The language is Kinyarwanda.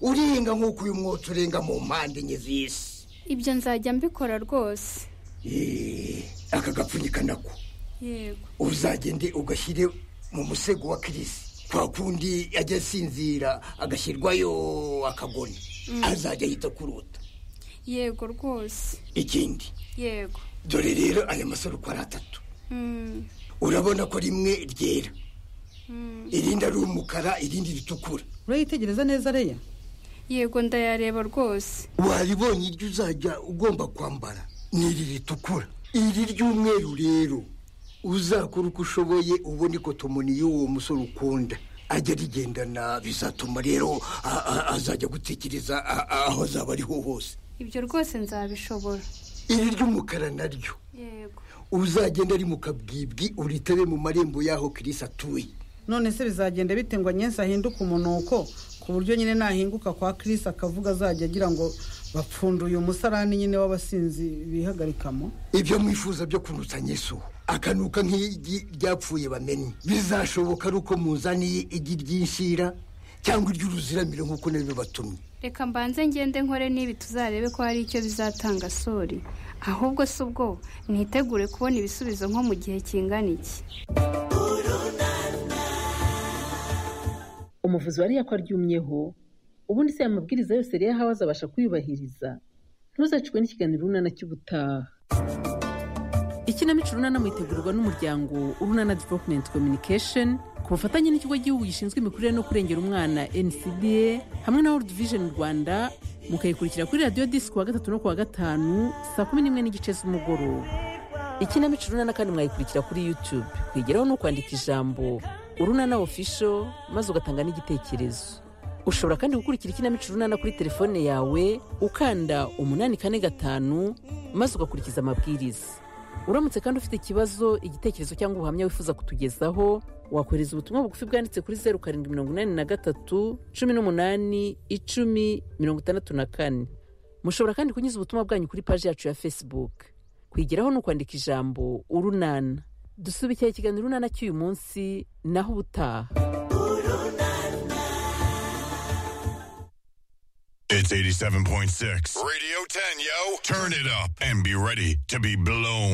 urenga nk'uko uyu mwotsi urenga mu mpande enye z'isi ibyo nzajya mbikora rwose Eee, aka gapfunyika nako yego uzagende ugashyire mu musego wa kirisi kwa kundi ajya asinzira agashyirwayo akagoni azajya ahita kurota yego rwose ikindi yego dore rero aya masaro uko ari atatu Mm, urabona ko rimwe ryera mm. irindi ari umukara irindi ritukura urayitegereza neza reya yego ndayareba rwose waribonye iryo uzajya ugomba kwambara ni iri ritukura iri ry'umweru rero uzakora uko ushoboye ubona ikotomoni y'uwo musore ukunda ajya arigendana bizatuma rero a- a- azajya gutekereza a- a- aho azaba ari ho hose ibyo rwose nzabishobora iri ry'umukara naryo yego uzagenda ari mu kabwibwi uritabe mu marembo y'aho kirisi atuye none se bizagenda bite ngo anyensi ahinduke umunuko ku buryo nyine nahinguka kwa kirisi akavuga azajya agira ngo bapfunduye umusarani nyine w'abasinzi bihagarikamo ibyo mwifuza byo kunutsa nyesu akanuka nk'igi ryapfuye bamenye bizashoboka ari uko muzaniye igi ry'inshira cyangwa iry'uruziramiro nk'uko nabibatumye reka mbanze ngende nkore n'ibi tuzarebe ko hari icyo bizatanga sori ahubwo si ubwo nitegure kubona ibisubizo nko mu gihe kingana iki umuvuzi wari ko aryumyeho ubundi se aya mabwiriza yose rero aho azabasha kuyubahiriza ntuzacikwe n'ikiganiro urunana cy'ubutaha ikinamico urunana mwitegurwa n'umuryango urunana development communication ku bufatanye n'ikigo gihugu gishinzwe imikurire no kurengera umwana ncda hamwe na world vision rwanda mukayikurikira kuri radiyo disiki kuwa gatatu no kuwa gatanu saa kumi n'imwe n'igice z'umugoroba ikinamico urunana kandi mwayikurikira kuri youtube kwigeraho ni ukwandika ijambo urunana official maze ugatanga n'igitekerezo ushobora kandi gukurikira ikinamico urunana kuri telefone yawe ukanda umunani kane gatanu maze ugakurikiza amabwiriza uramutse kandi ufite ikibazo igitekerezo cyangwa ubuhamya wifuza kutugezaho wakohereza ubutumwa bugufi bwanditse kuri zeru karindwi mirongo inani na gatatu cumi n'umunani icumi mirongo itandatu na kane mushobora kandi kunyuza ubutumwa bwanyu kuri paji yacu ya facebook kwigeraho ni ukwandika ijambo urunana dusubikira ikiganiro urunana cy'uyu munsi naho ubutaha It's 87.6. Radio 10, yo. Turn it up and be ready to be blown.